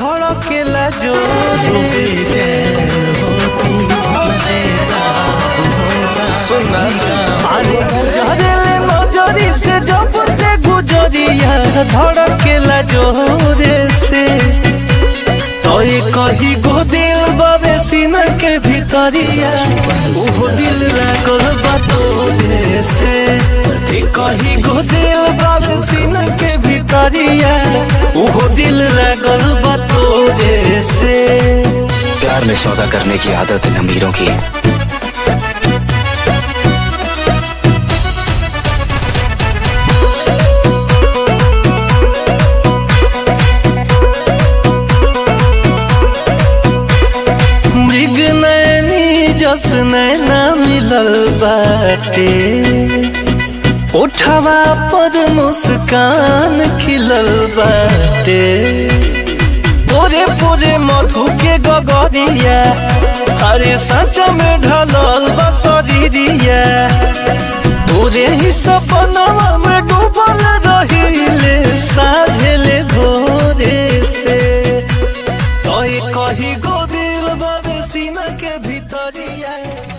धड़केला जोरे से सुना अरे गुजरेले नजरी से जब ते गुजरिया धड़केला जोरे से तोय कही गो दिल बाबे सीना के भीतरिया ओहो दिल लागल बा तोरे से ए कही गो दिल बाबे सीना के भीतरिया ओहो दिल लागल बा तोरे से प्यार में सौदा करने की आदत इन अमीरों की है मृग नैनी जस नैना मिलल बाटे उठवा पर मुस्कान खिलल बाटे पोरे पोरे मधु के गगरिया अरे सच में ढलल बसरिया तोरे ही सपनवा में डूबल रहिले साझेले भोरे से तोय कही गो दिल बाबे सीना के भीतरिया